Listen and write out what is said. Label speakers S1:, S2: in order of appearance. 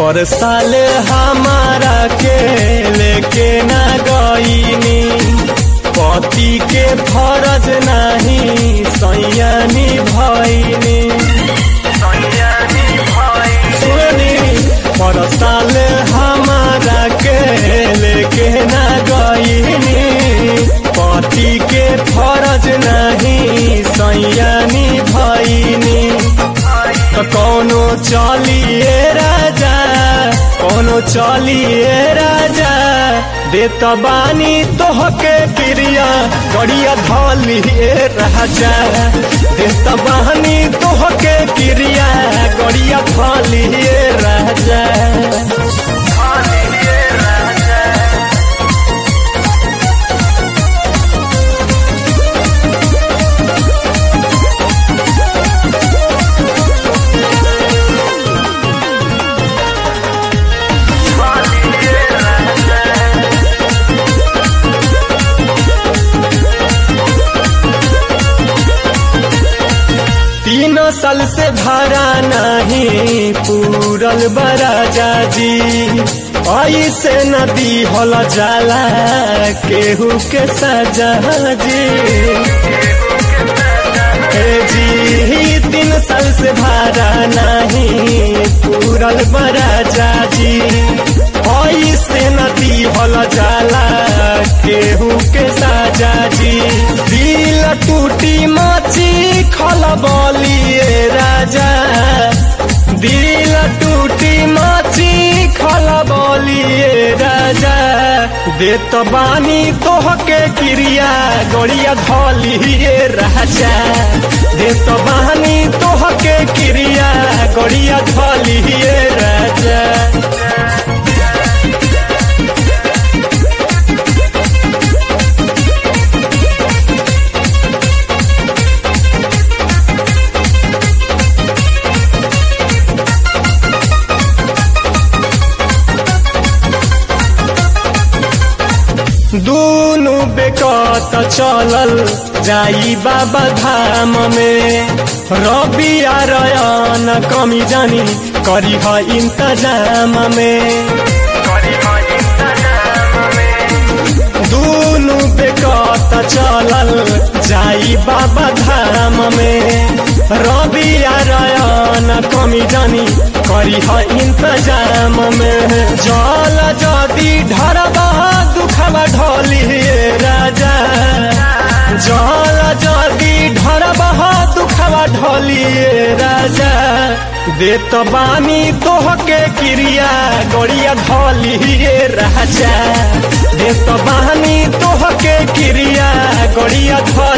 S1: पर साल हमारा के लेके ना गईनी पति के फरज नहीं सैयानी भईनी सुनी पर साल हमारा के लेके ना गईनी पति के फरज नहीं सैयानी भईनी तो कौनो चलिए राजा कौनो चलिए राजा देत बानी तोहके क्रिया गड़िया धलिए राजा देत बानी तोहके क्रिया गड़िया धलिए राजा तीन साल से भरा नहीं पूरल बराजा जी ऐसे नदी हल जाला केहू के सजा जी ए जी तीन साल से भरा नहीं पूरल बराजा जी ऐसे नदी हल जाला केहू के साजा जी दिल टूटी माची खल बलिए राजा दिल टूटी माची खल बलिए राजा देत बानी तोहके क्रिया गड़िया धलिए राजा देत बानी तोहके क्रिया गड़िया धलिए राजा दूनु बेकत चलल जाई बाबा धाम में रबी आरयन कमी जानी करी ह इंतजाम में दूनु बेकत चलल जाई बाबा धाम में रबी आरयन कमी जानी करी ह इंतजाम में जल जदी ढरबा दुखबा ढलिए राजा जल जदी ढरबा दुखबा ढलिए राजा देत बानी तोहके क्रिया गड़िया धलिए राजा देत बानी तोहके क्रिया गड़िया धल